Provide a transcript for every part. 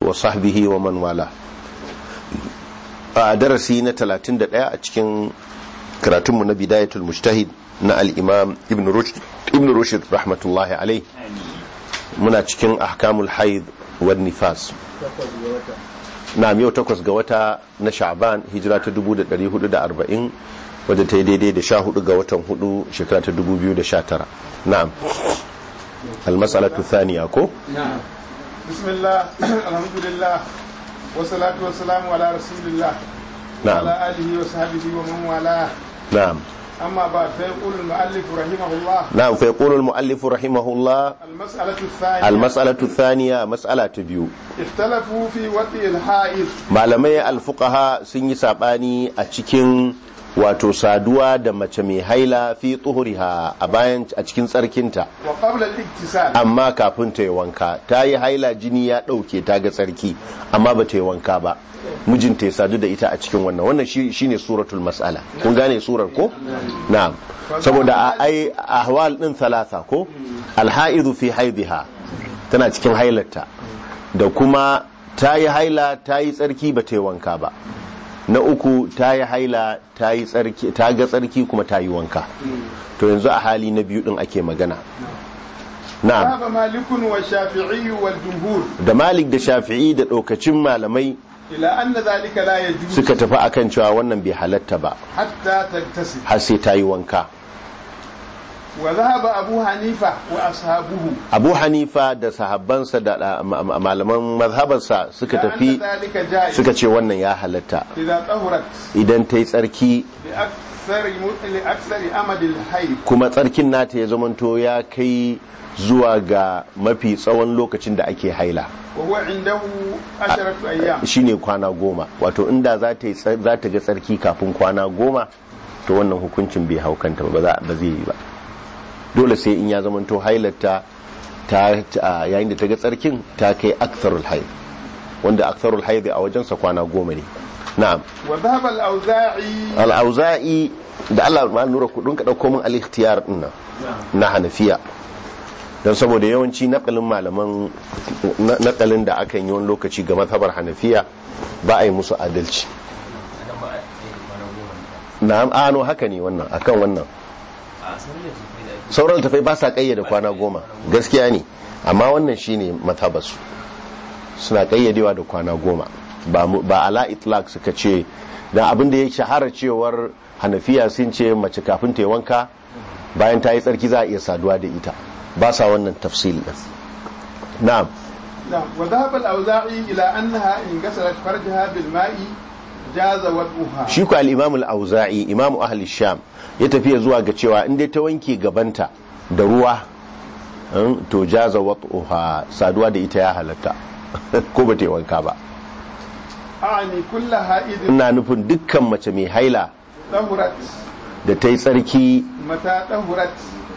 وصحبه ومن والاه a darasi na 31 a cikin karatunmu na bidayatul mujtahid na al-imam ibn rushd ibn rushd rahmatullahi alai muna cikin ahkamul haid wa nifas na yau takwas ga wata na sha'ban hijira ta 1440 wadda ta yi daidai da 14 ga watan 4 shekara ta 2019 na'am al-mas'alatu thaniya ko نعم بسم الله الحمد لله والصلاة والسلام على رسول الله نعم. وعلى آله وصحبه ومن والاه na'am أما بعد فيقول المؤلف رحمه الله na'am fa yaqulu al-mu'allif rahimahullah المسألة الثانية al-mas'alatu thaniya mas'ala ta biyu اختلفوا في وطئ الحائض malamai alfuqaha sun yi sabani a cikin wato saduwa da mace mai haila fi tuhuriha a bayan a cikin tsarkinta وقبل الاغتسال amma kafin ta yi wanka ta yi haila jini ya ɗauke ta ga tsarki amma ba ta yi wanka ba mijinta ya sadu da ita a cikin wannan wannan shi shine suratul mas'ala kun gane surar ko na'am saboda a ai ahwal din thalatha ko alhaidu fi haidiha tana cikin hailarta da kuma ta yi haila ta yi tsarki ba ta yi wanka ba na uku ta yi haila ta yi tsarki ta ga tsarki kuma ta yi wanka to yanzu a hali na biyu din ake magana na'am ذهب مالك والشافعي والجمهور da malik da shafi'i da ɗaukacin malamai إلى أن ذلك لا يجوز suka tafi akan cewa wannan bai halatta ba حتى تغتسل har sai ta yi wanka وذهب أبو حنيفة وأصحابه abu hanifa da sahabbansa da da ma- ma- malaman mazhabarsa suka إلى أن tafi ذلك جائز suka ce wannan ya halatta إذا طهرت idan ta yi tsarki لأكثر لأكثر أمد الحيض kuma tsarkin nata ya zamanto ya kai zuwa ga mafi tsawon lokacin da ake haila وهو عنده عشرة أيام shine kwana goma wato inda za ta yi tsar- za ta ga tsarki kafin kwana goma to wannan hukuncin bai hau kanta ba ba za- ba zai yi ba dole sai in ya zamanto hailarta ta ta- yayin da ta ga tsarkin ta kai aktharul haid wanda aktharul haid a wajensa kwana goma ne na'am وذهب الأوزاعي al-auza'i da Allah ma nura kudin ka dauko min al-ikhtiyar din nan na hanafiya don saboda yawanci nakalin malaman na- nakalin da aka yi wani lokaci ga mazhabar hanafiya ba a yi musu adalci na'am ano haka ne wannan akan wannan sauran tafai ba sa kayyade kwana goma gaskiya ne amma wannan shine mazhabarsu suna kayyadewa da kwana goma ba mu- ba ala itlaq suka ce dan abin da ya shahara cewar hanafiya sun ce mace kafin ta yi wanka bayan ta yi tsarki za a iya saduwa da ita ba sa wannan tafsil din na'am نعم وذهب الأوزاعي إلى أنها إن غسلت فرجها بالماء جاز وضعها shi ku al-imam al-auza'i imamu ahli sham ya tafiya zuwa ga cewa in dai ta wanke gabanta da ruwa mm, to jaza wat'uha saduwa da ita ya halatta ko ba ta yi wanka ba أعني كل حائض ina nufin dukkan mace mai haila طهرت da ta yi tsarki متى طهرت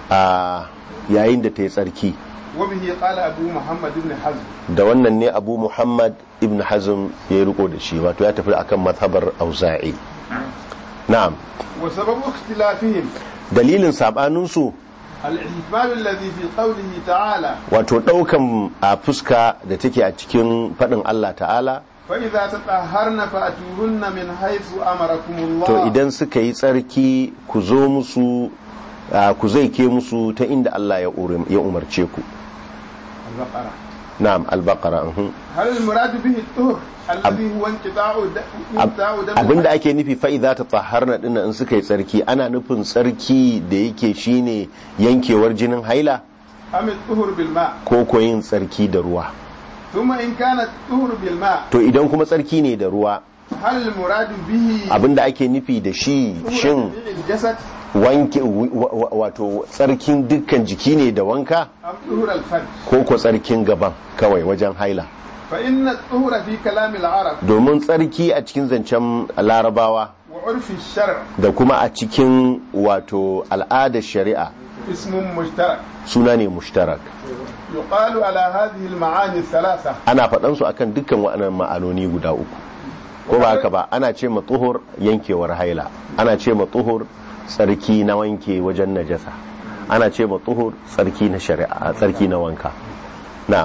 a yayin da ta yi tsarki وبه قال أبو محمد بن حزم da wannan ne abu muhammad ibn hazm ya yi riko da shi wato ya tafi akan mazhabar auza'i na'am وسبب اختلافهم dalilin sabaninsu الاحتمال الذي في قوله تعالى wato daukan a fuska da take a cikin fadin Allah ta'ala فإذا تطهرن فأتوهن من حيث أمركم الله to idan suka yi tsarki ku zo musu a, ku zai ke musu ta inda Allah ya urim- ya umarce ku البقرة na'am al-baqara uhum. هل المراد به الطهر الذي هو انقطاع د- انقطاع دم abinda ake nufi fa'iza ta tsaharna ɗin in suka yi tsarki ana nufin tsarki da yake shine yankewar jinin haila أم الطهر بالماء ko ko yin tsarki da ruwa ثم إن كان الطهر بالماء to idan kuma tsarki ne da ruwa هل المراد به abinda ake nufi da shi طهر shin جميع الجسد wanke wa- wa- wato tsarkin dukkan jiki ne da wanka أم طهر الفرج ko ko tsarkin gaban kawai wajen haila فإن الطهر في كلام العرب domin tsarki a cikin zancen larabawa وعرف الشرع da kuma a cikin wato al'adar shari'a اسم مشترك suna ne mushtarak يقال على هذه المعاني الثلاثة ana faɗansu akan dukkan waɗannan ma'anoni guda uku ko ba haka ba ana ce matsuhur yankewar haila ana ce matsuhur tsarki na wanke wajen najasa ana ce matsuhur tsarki na shari'a tsarki na wanka na'am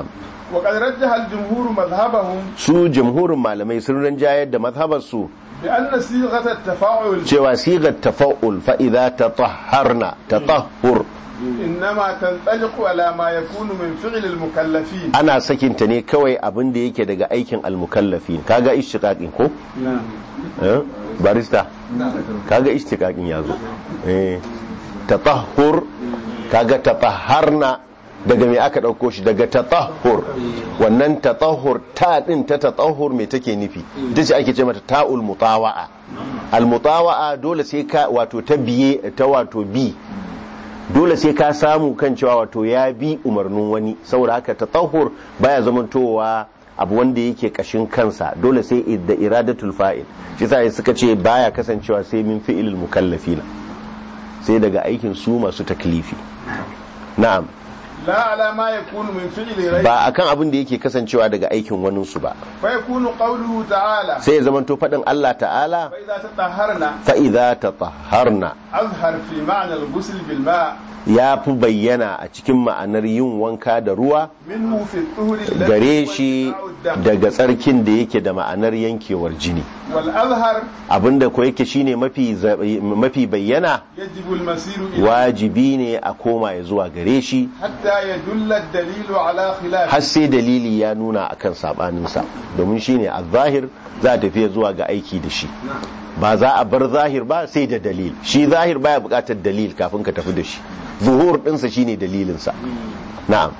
وقد رجح الجمهور مذهبهم su jamhurin malamai sun rinjayar da mazhabarsu بأن صيغة التفاعل cewa sigar tafa'ul fa idza tatahharna tatahhur إنما تنطلق على ما يكون من فعل المكلفين ana sakinta ne kawai abin da yake daga aikin almukallafin kaga ishtiqaqin ko eh barista kaga ishtiqaqin yazo eh tatahhur kaga tatahharna daga me aka dauko shi daga tatahhur wannan tatahhur ta din ta tatahhur me take nufi ita ce ake ce mata ta'ul mutawa'a al mutawa'a dole sai ka wato ta biye ta wato bi dole sai ka samu kan cewa wato ya bi umarnin wani saboda haka tatahhur baya zamantowa abu wanda yake kashin kansa dole sai da iradatul fa'il shi yasa suka ce baya kasancewa sai min fi'ilil mukallafina sai daga aikin su masu taklifi na'am لا على ما يكون من فعل غيره ba akan abin da yake kasancewa daga aikin wanin su ba فيكون قوله تعالى sai ya zamanto faɗin Allah ta'ala فإذا تطهرنا fa idza tatahharna أظهر في معنى الغسل بالماء ya fi bayyana a cikin ma'anar yin wanka da ruwa منه في الطهر الذي gare هو shi انقطاع الدم daga tsarkin da yake da ma'anar yankewar jini والأظهر abinda ko yake shine mafi za- mafi bayyana يجب المسير إليه wajibi ne a koma ya zuwa gare shi حتى يدل الدليل على خلافه har sai dalili ya nuna akan sabaninsa domin shine a zahir za a tafiya zuwa ga aiki da shi ba za a bar zahir ba sai da dalil shi zahir baya bukatar dalil kafin ka tafi da shi zuhur dinsa shine dalilinsa na'am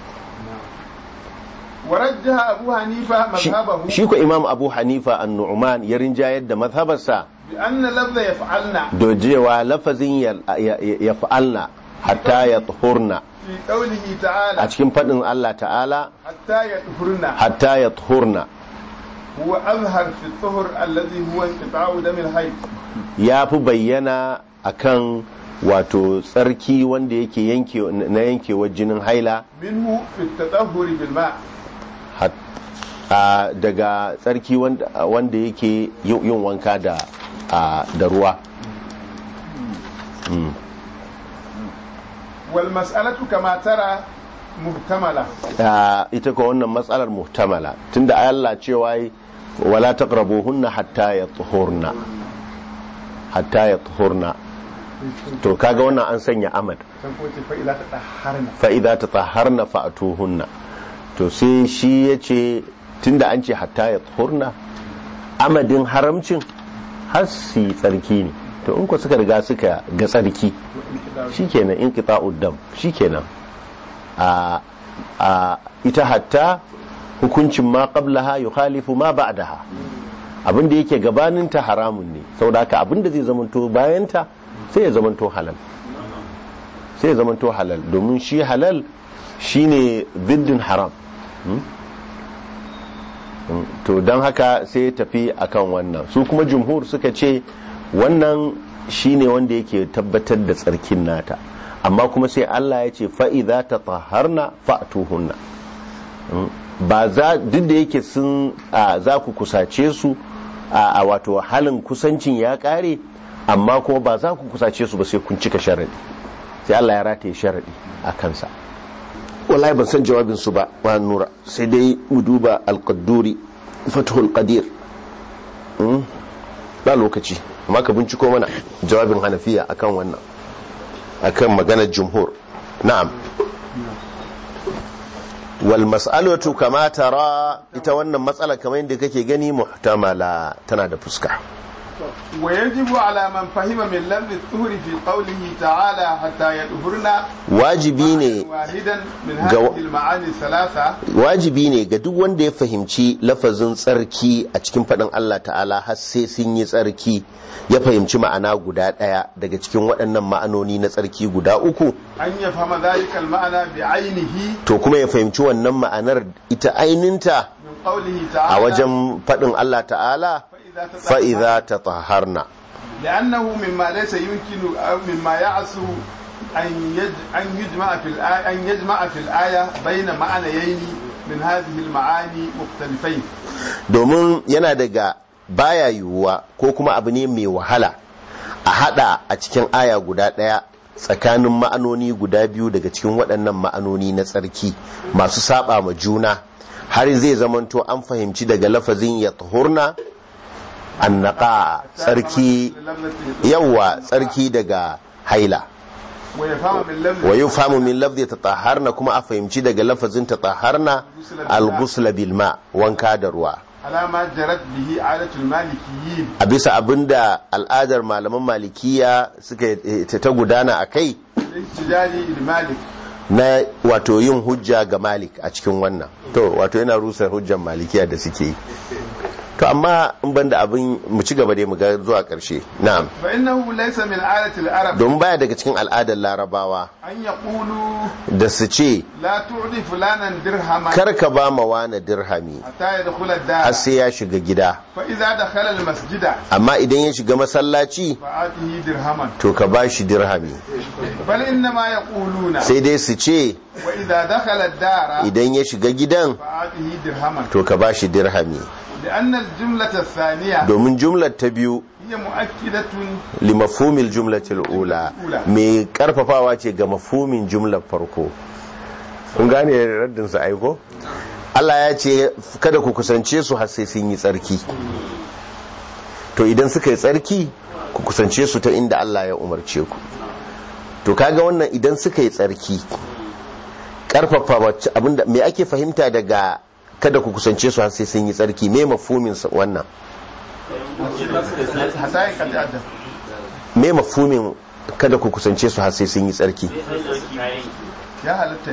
ورجح أبو حنيفة Shi- مذهبه shi ko imam abu hanifa an-nu'man ya rinjayar da mazhabarsa بأن لفظ يفعلنا da cewa lafazin ya- ya ya fa'alna hatta ya tuhurna في قوله تعالى a cikin faɗin Allah ta'ala حتى يطهرنا hatta ya tuhurna هو أظهر في الطهر الذي هو انقطاع دم الحيض ya fi bayyana akan wato tsarki wanda yake yanke na yankewar jinin haila منه في التطهر بالماء hat- a, daga tsarki wanda wanda yake yin yin wanka da a, da ruwa Mm. والمسألة كما ترى محتملة a, ita ko wannan matsalar muhtamala tunda Allah cewa yi wala taqrabuhunna hatta yatuhurna hatta yatuhurna to kaga wannan an sanya amad فإذا تطهرنا fa'iza ta tsaharna fa'atuhunna to sai shi ya ce tunda an ce hatta ya tsohurna amadin haramcin har su yi tsarki ne to in ku suka riga suka ga tsarki shikenan in kita uddam shikenan a a ita hatta hukuncin ma qablaha yukhalifu ma ba'daha abin da yake gabaninta haramun ne saboda haka abin da zai zamanto bayanta sai ya zamanto halal sai ya zamanto halal domin shi halal shine biddin haram Hmm? Hmm. to don haka sai ya tafi akan wannan su kuma jumhur suka ce wannan shine wanda yake tabbatar da tsarkin nata amma kuma sai Allah ya ce fa'iza ta taharna fa'atuhunna Hmm. ba za duk da yake sun a, za ku kusace su a, a wato halin kusancin ya kare amma kuma ba za ku kusace su ba sai kun cika sharadi sai Allah ya rataye sharadi a kansa wallahi ban san jawabin su ba wa nura sai dai mu duba al-qadduri fathul qadir Hmm? ba lokaci amma ka binciko mana jawabin hanafiya akan wannan akan maganar jumhur na'am wal mas'alatu kama tara ita wannan matsala kamar yadda kake gani muhtamala tana da fuska ويجب على من فهم من لفظ الطهر في قوله تعالى حتى يطهرنا wajibi ne واحدا من جو- هذه المعاني الثلاثة wajibi ne ga duk wanda ya fahimci lafazin tsarki a cikin faɗin Allah ta'ala har sai sun yi tsarki ya fahimci ma'ana guda ɗaya daga cikin waɗannan ma'anoni na tsarki guda uku أن يفهم ذلك المعنى بعينه to kuma ya fahimci wannan ma'anar ita aininta من قوله a تعالى wajen faɗin Allah ta'ala فإذا تطهر fa'iza ta taharna لأنه مما ليس يمكن أو مما يعسو أن يج- أن يجمع في الآية أن يجمع في الآية بين معنيين من هذه المعاني مختلفين domin yana daga baya yiwuwa ko kuma abu ne mai wahala a hada a cikin aya guda daya tsakanin ma'anoni guda biyu daga cikin waɗannan ma'anoni na tsarki masu saba ma juna har zai zamanto an fahimci daga lafazin ya tuhurna annaka tsarki yawa tsarki daga haila ويفهم من لفظ wa yufhamu min lafzi tatahharna kuma a fahimci daga lafazin tatahharna al-ghusl bil ma wanka da ruwa على ما جرت به عادة المالكيين a bisa abinda al'adar malaman malikiya suka ta gudana a kai الاحتجاج لمالك na wato yin hujja ga malik a cikin wannan to wato yana rusa hujjan malikiya da suke yi to amma in banda abin mu ci gaba dai mu ga zuwa karshe na'am فإنه ليس من عادة العرب don baya daga cikin al'adar larabawa أن يقولوا da su ce لا تعطي فلانا درهما kar ka ba ma wani dirhami حتى يدخل har الدار sai ya shiga gida فإذا دخل المسجد amma idan ya shiga masallaci فآته درهما to ka ba shi dirhami بل إنما يقولون sai dai su ce وإذا دخل الدار idan ya shiga gidan فآته درهما to ka ba shi dirhami لأن الجملة الثانية domin jumlar ta biyu هي مؤكدة limafumil jumlatil ula mai karfafawa ce ga mafumin jumlar farko kun gane raddin sa aiko Allah ya ce kada ku kusance su har sai sun yi tsarki to idan suka yi tsarki ku kusance su ta inda Allah ya umarce ku to kaga wannan idan suka yi tsarki karfafa wacce abinda me ake fahimta daga kada ku kusance su har sai sun yi tsarki me mafumin sa wannan حتى يتأدب me mafumin kada ku kusance su har sai sun yi tsarki يا هلتا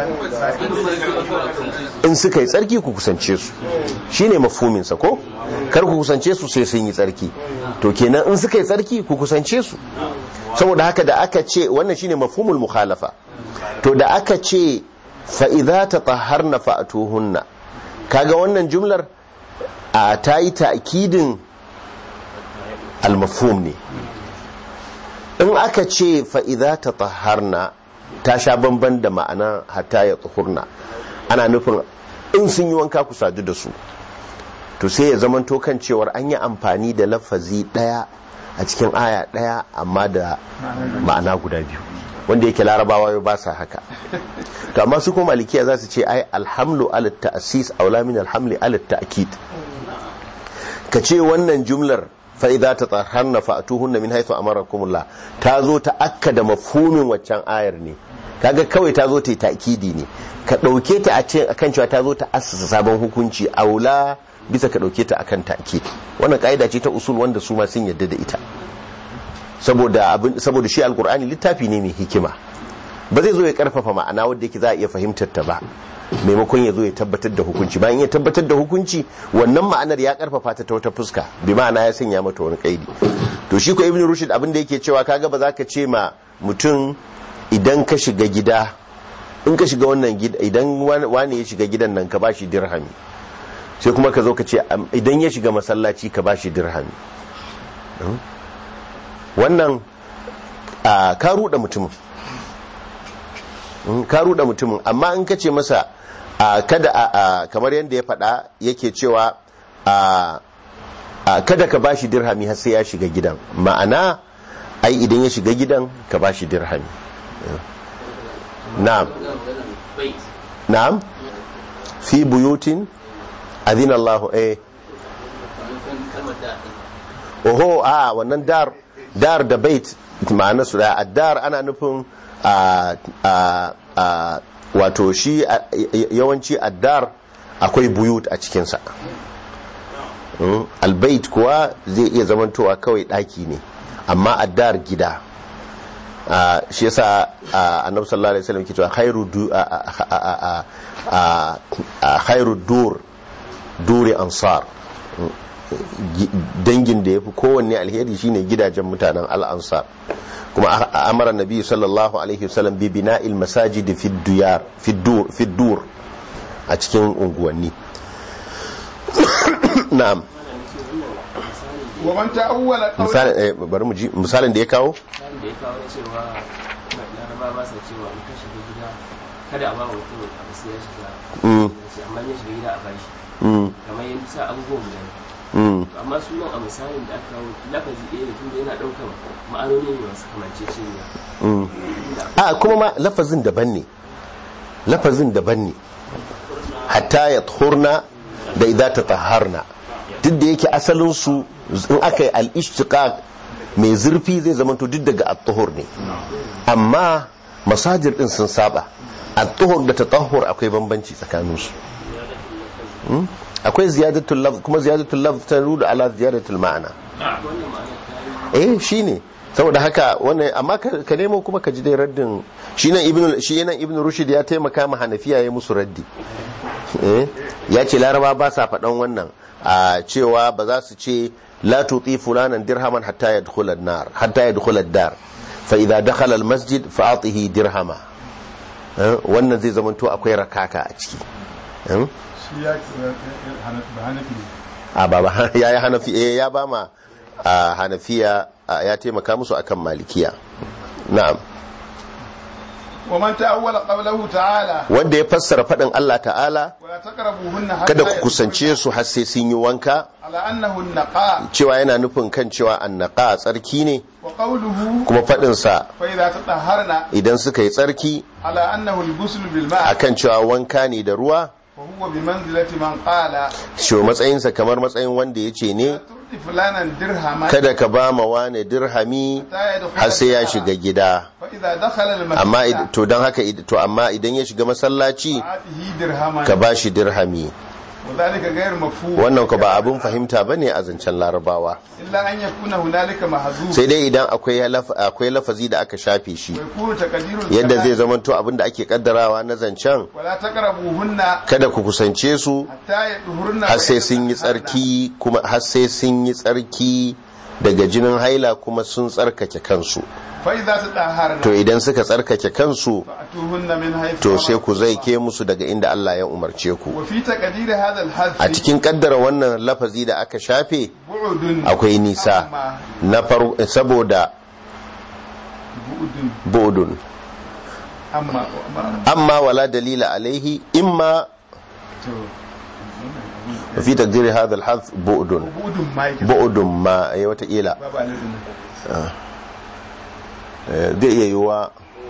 in suka yi tsarki ku kusance su shine mafuminsa ko kar ku kusance su sai sun yi tsarki to kenan in suka yi tsarki ku kusance su saboda haka da aka ce wannan shine mafhumul mukhalafa to da aka ce fa idza tatahharna fa'tuhunna kaga wannan jumlar a ta yi ta'kidin al-mafhum ne in aka ce fa idza tatahharna ta sha bamban da ma'ana hatta ya tsuhurna ana nufin in sun yi wanka ku sadu da su to sai ya zama kan cewar an yi amfani da lafazi daya a cikin aya daya amma da ma'ana guda biyu wanda yake larabawa yau ba sa haka to amma su kuma malikiya za su ce ai alhamlu ala ta'sis aula min alhamli ala ta'kid ka ce wannan jumlar fa idza tatahharna fa'tuhunna min haythu amarakumullah ta zo ta akkada mafhumin waccan ayar ne kaga kawai ta zo ta yi ta'kidi ne ka dauke ta a ce akan cewa ta zo ta assasa sabon hukunci aula bisa ka dauke ta akan ta'kid wannan kaida ce ta usul wanda su ma sun yadda da ita saboda abin saboda shi alqur'ani littafi ne mai hikima ba zai zo ya karfafa ma'ana wanda yake za a iya fahimtar ta ba maimakon ya zo ya tabbatar da hukunci bayan ya tabbatar da hukunci wannan ma'anar ya karfafa ta ta wata fuska bi ma'ana ya sanya mata wani kaidi to shi ko ibn rushd abin da yake cewa kaga ba za ka ce ma mutum idan ka shiga gida in ka shiga wannan gida idan wani ya shiga gidan nan ka bashi dirhami sai kuma ka zo ka ce idan ya shiga masallaci ka bashi dirhami wannan ka ruɗa mutumin ka ruɗa mutumin amma in ka ce masa kada kamar yadda ya faɗa yake cewa kada ka bashi dirhami har sai ya shiga gidan ma'ana ai idan ya shiga gidan ka bashi dirhami na'am na'am fi buyutin adina Allah eh oho a wannan dar dar da bait ma'ana su da addar ana nufin a wato shi yawanci addar akwai buyut a cikinsa albait kuwa zai iya zamantowa kawai daki ne amma addar gida shi yasa annabi sallallahu alaihi wasallam ke cewa khairu du khairu dur duri ansar dangin da yafi kowanne alheri shine gidajen mutanen al-ansar kuma amara nabi sallallahu alaihi wasallam bi bina'il masajid fi diyar fi dur fi dur a cikin unguwanni na'am ومن تأول قول misalin eh bari mu ji misalin da ya kawo misalin da ya kawo na cewa laraba ba sa cewa in ka shiga gida kada a ba wa mutum abu sai ya shiga mm shi amma in ya shiga gida a bashi mm kamar yadda sa abubuwan guda biyu. mm To amma sunan a misalin da aka kawo lafazi ɗaya ne tunda yana ɗaukar ma'anoni ne masu kamanceceniya mm a kuma ma lafazin daban ne lafazin daban ne hatta ya tuhurna da idza tatahharna duk da yake asalin su in aka yi al-ishtiqaq mai zurfi zai zama to duk daga at-tuhur ne amma masajir din sun saba at-tuhur da tatahhur akwai bambanci tsakanin su Hmm? akwai ziyadatul lafz kuma ziyadatul lafz ta rudu ala ziyadatul ma'ana eh shine saboda haka wannan amma ka ka nemo kuma ka ji dai raddin shi nan ibnu shi nan ibnu rushd ya taimaka ma hanafiya ya musu raddi eh ya ce laraba ba sa faɗan wannan a cewa ba za su ce la tuti fulanan dirhaman hatta yadkhula an-nar hatta yadkhula ad-dar fa idza dakhala al-masjid fa atihi dirhama Eh, wannan zai zamanto akwai rakaka a ciki Eh? shi ya ba hanafi a baba ya yi hanafi eh ya ba ma a hanafiya a, ya taimaka musu akan malikiya na'am wa man ta'awwala qawlahu ta'ala wanda ya fassara faɗin Allah ta'ala wa taqrabuhunna hatta kada ku kusance su har sai sun yi wanka ala annahu an-naqa cewa yana nufin kan cewa annaka tsarki ne wa qawluhu kuma faɗinsa fa idza tatahharna idan suka yi tsarki ala annahu al-ghusl bil ma' akan cewa wanka ne da ruwa fa huwa bi manzilati man qala shi matsayinsa kamar matsayin wanda ya ce ne tu'ti fulanan dirhaman kada ka ba ma wane dirhami har sai ya shiga gida fa idza dakhala al-masjid amma id- to don haka id- to amma idan ya shiga masallaci atihi dirhaman ka ba shi dirhami wa dhalika ghayr mafhum wannan ka ba abin fahimta ba ne a zancen larabawa illa an yakuna hunalika mahzuf sai dai idan akwai laf- akwai lafazi da aka shafe shi wa yakunu taqdirul yadda zai kalam zamanto abin da ake kaddarawa na zancen wala taqrabuhunna kada ku kusance su hatta yadhurna har sai sun yi tsarki kuma har sai sun yi tsarki daga jinin haila kuma sun tsarkake kansu fa idza tatahharna to idan suka tsarkake kansu fa'tuhunna min haythu to sai ku zai ke musu daga inda Allah ya umarce ku wa fi taqdir hadha al-hadf a cikin kaddara wannan lafazi da aka shafe bu'dun akwai nisa amma na faru saboda bu'dun bodun amma amma- amma wala dalila alaihi imma to fi taqdiri hadha al-hadf bodun bu'dun ma yake bodun ma ai wata ila babu alidin eh, zai iya yiwa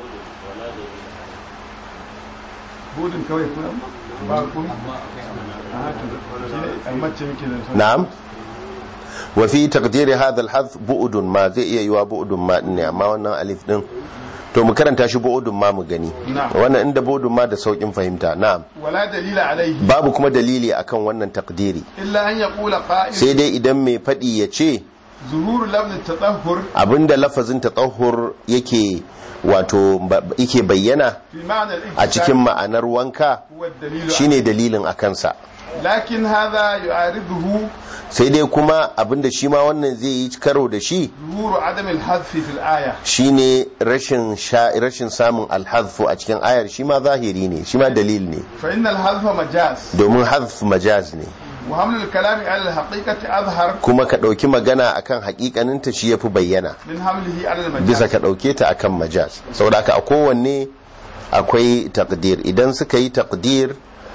bu'dun kawai kuma ba kuma a to shine amma ce muke nan na'am wa fi taqdiri hadha al-hadf bu'dun ma zai iya yiwa bu'dun ma din ne amma wannan alif din to mu karanta shi bu'dun ma mu gani Na'am. wannan inda bu'dun ma da saukin fahimta na'am wala dalila alaihi babu kuma dalili akan wannan takdiri illa an yaqula qa'il sai dai idan mai faɗi ya ce zuhuru lafz at-tatahhur abinda lafazin tatahhur yake wato ba- yake bayyana fi ma'na al-iktisab a cikin ma'anar wanka huwa ad-dalil shine dalilin a kansa lakin hadha yu'ariduhu sai dai kuma abinda shi ma wannan zai yi karo da shi zuhuru adam al-hadf fi al-aya shine rashin sha rashin samun alhazfu a cikin ayar shi ma zahiri ne shi ma dalil ne fa inna al-hadfa majaz domin hazf majaz ne wa hamlu al-kalami ala al-haqiqati azhar kuma ka ɗauki magana akan hakikaninta shi yafi bayyana min hamlihi ala al-majaz bisa ka ɗauke ta akan majaz saboda haka a kowanne akwai takdir idan suka yi takdir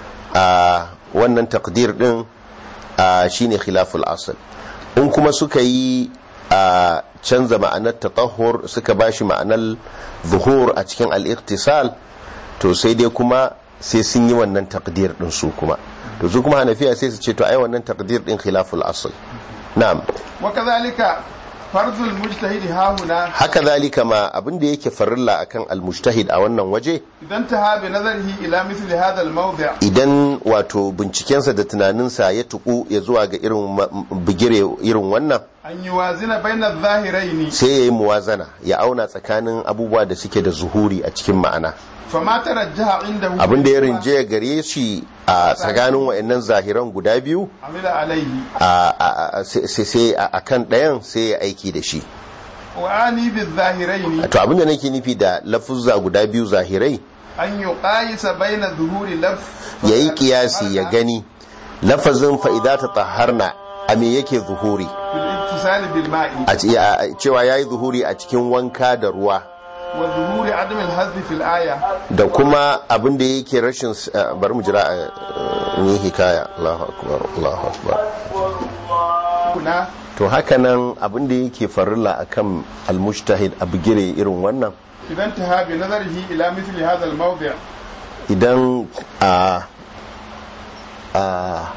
a wannan takdir din a shine khilaful asal in kuma suka yi a canza ma'anar tatahur suka bashi ma'anar zuhur a cikin al-iqtisal to sai dai kuma sai sun yi wannan takdir din su kuma to su kuma hanafiya sai su ce to ai wannan takdir din khilaful asal na'am wa kadhalika fardu al-mujtahid ha huna haka zalika ma abin da yake farilla akan almujtahid a wannan waje idan taha bi nazarihi ila mithli hadha al-mawdi' idan wato bincikensa da tunaninsa ya tuku ya zuwa ga irin ma- bigire irin wannan an yuwazina bayna adh-dhahirayn sai ya yi muwazana ya auna tsakanin abubuwa da suke da zuhuri a cikin ma'ana fama tarajjaha indahu abin da ya rinje gare shi a tsakanin wa'annan zahiran guda biyu amila alaihi a- a- a- sai sai a a kan ɗayan sai ya aiki da shi wa ani bi-dhahirayn to abin da nake nufi da lafuzza guda biyu zahirai an yuqayisa bayna dhuhuri lafz ya yi kiyasi ya gani lafazin fa'ida ta taharna a me yake zuhuri bil ittisal bil ma'i a ce- a- cewa ya yi zuhuri a cikin wanka da ruwa wa dhuhuri adam al-hazf fil aya da kuma abin da yake rashin s- eh, bari mu jira a ni hikaya Allahu akbar Allahu akbar kuna to haka nan abin da yake farilla akan almujtahid a bigire irin wannan idan taha bi nazarihi ila mithli hadha al-mawdi' idan a a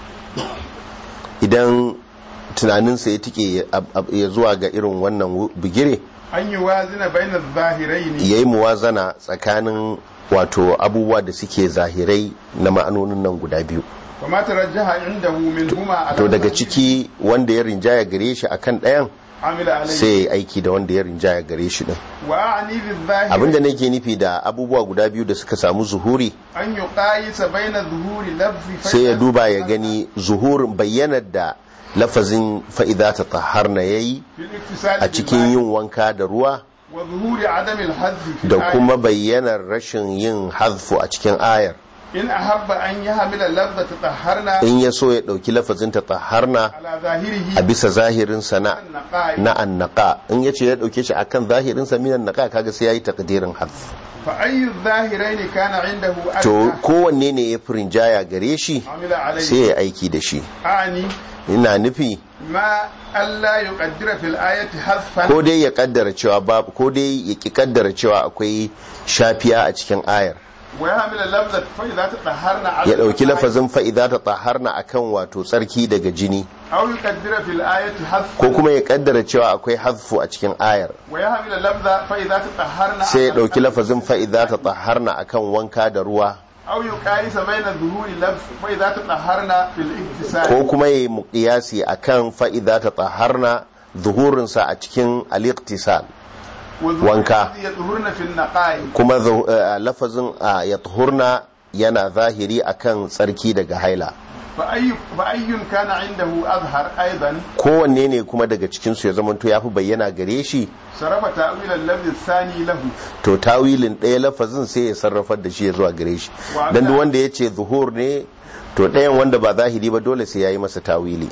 idan tunaninsa ya tike ya zuwa ga irin wannan bigire an yi wazina bainar zahirai ne ya yi muwazana tsakanin wato abubuwa da suke zahirai na ma'anonin nan guda biyu kuma ta rajaha inda min huma to daga ciki wanda ya rinjaya gare shi akan ɗayan amila alai sai ya yi aiki da wanda ya rinjaya gare shi din wa ani bil zahiri abinda nake nufi da abubuwa guda biyu da suka samu zuhuri an yi qayisa baina zuhuri lafzi fa sai ya duba ya gani zuhurin bayyanar da lafazin fa'iza ta taharna ya yi fil iktisali a cikin yin wanka da ruwa wa zuhuri adam al hadfi fil da ayat. kuma bayyanar rashin yin hazfu a cikin ayar in ahabba an yi hamila lafza ta taharna in ya so ya ɗauki lafazin ta taharna ala zahirihi a bisa zahirinsa na naqai na annaka in ya ce ya ɗauke shi akan zahirinsa minan naka kaga sai ya yi takdirin hazf fa ayyu zahiraini kana indahu to adna kowanne ne ya fi rinjaya gare shi amila alai sai ya aiki da shi ani ina nufi ma alla yuqaddira fil ayati hadfan ko dai ya kaddara cewa babu ko dai ya ki kaddara cewa akwai shafiya a cikin ayar wa yahmil lafza fa idza tataharna ala ya dauki lafazin fa'iza ta taharna akan wato tsarki daga jini aw yuqaddira fil ayati hadfan ko kuma ya kaddara cewa akwai hazfu a cikin ayar wa yahmil lafza fa idza tataharna sai ya dauki lafazin fa'iza ta taharna akan wanka da ruwa aw yuqayisa baina dhuhuri lafz fa idza tataharna fil iktisal ko kuma ya yi muqiyasi akan fa'iza ta taharna zuhurinsa a cikin al-iqtisal wa dhuhuri wanka. alladhi yadhhuruna fil naqai kuma zu- eh, lafazin a ya tuhurna yana zahiri akan tsarki daga haila fa ayyu fa ayyun kana indahu azhar aidan kowanne ne kuma daga cikinsu ya zamanto ya fi bayyana gare shi sarafa ta'wil al-lafz ath-thani lahu to tawilin ɗaya lafazin sai ya sarrafar da shi ya zuwa gare shi Wa dan duk ana- wanda ya ce zuhur ne to ɗayan wanda ba zahiri ba dole sai ya yi masa tawili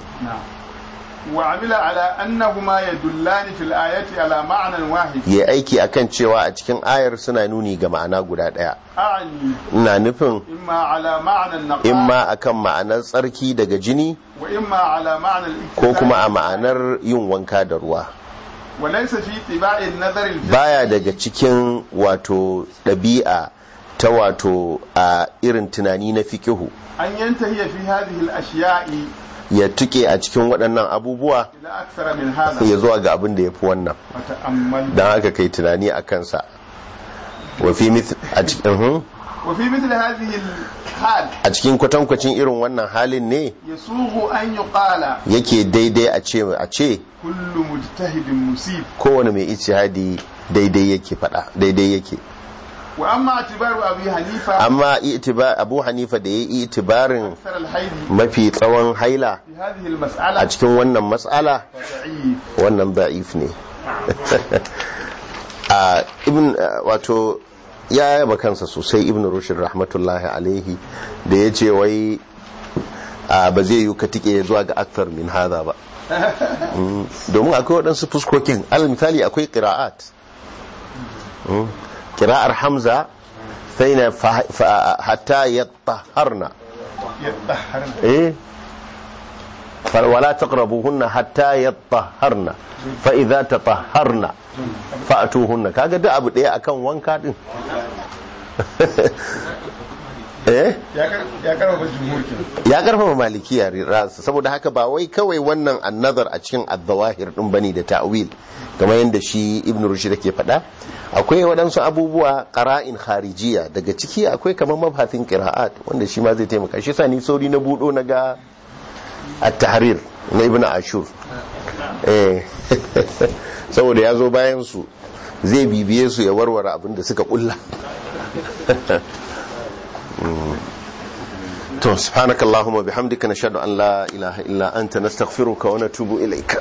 وعمل على أنهما يدلان في الآية على معنى واحد ya aiki akan cewa a cikin ayar suna nuni ga ma'ana guda ɗaya أعني ina nufin إما على معنى النقاء imma akan ma'anar tsarki daga jini وإما على معنى ko الاكتساب kuma a ma'anar yin wanka da ruwa وليس في طباع النظر الفقهي baya daga cikin wato ɗabi'a ta wato a irin tunani na fikihu أن ينتهي في هذه الأشياء ya tuke a cikin waɗannan abubuwa إلى أكثر من هذا ya zuwa ga abin da ya fi wannan وتأمل don haka kai tunani a kansa wafi a cikin uhum. وفي مثل هذه الحال a cikin kwatankwacin irin wannan halin ne يسوغ أن يقال yake daidai a ce a ce كل مجتهد مصيب kowane mai ijtihadi daidai yake fada daidai yake وأما اعتبار أبي حنيفة amma itiba abu hanifa da ya yi itibarin أكثر الحيض mafi tsawon haila في هذه a المسألة cikin wannan matsala ضعيف wannan da'if ne a ibn wato ya yaba kansa sosai ibn rushd rahmatullahi alaihi da ya ce wai a ba zai yi ka tike zuwa ga akthar min hada ba Mm, domin akwai waɗansu fuskokin alal misali akwai qira'at Mm, qira'ar hamza sai na fa- fa- hatta yattaharna يطهرن ايه ف- ولا تقربوهن حتى يطهرن فاذا تطهرن فاتوهن kaga duk abu daya akan wanka din eh ya karfafa jumhur kenan ya karfafa malikiya rasa saboda haka ba wai kawai wannan annazar a cikin azzawahir din bane da ta'wil kamar yadda shi ibn rushd yake faɗa akwai waɗansu abubuwa qara'in kharijiya daga ciki akwai kamar mabhasin qira'at wanda shi ma zai taimaka shi sa ni sauri na budo na ga at-tahrir na ibn ashur eh saboda ya zo bayan su zai bibiye su ya warware abin da suka kulla to subhanakallahumma bihamdika nashhadu an la ilaha illa anta nastaghfiruka wa natubu ilaika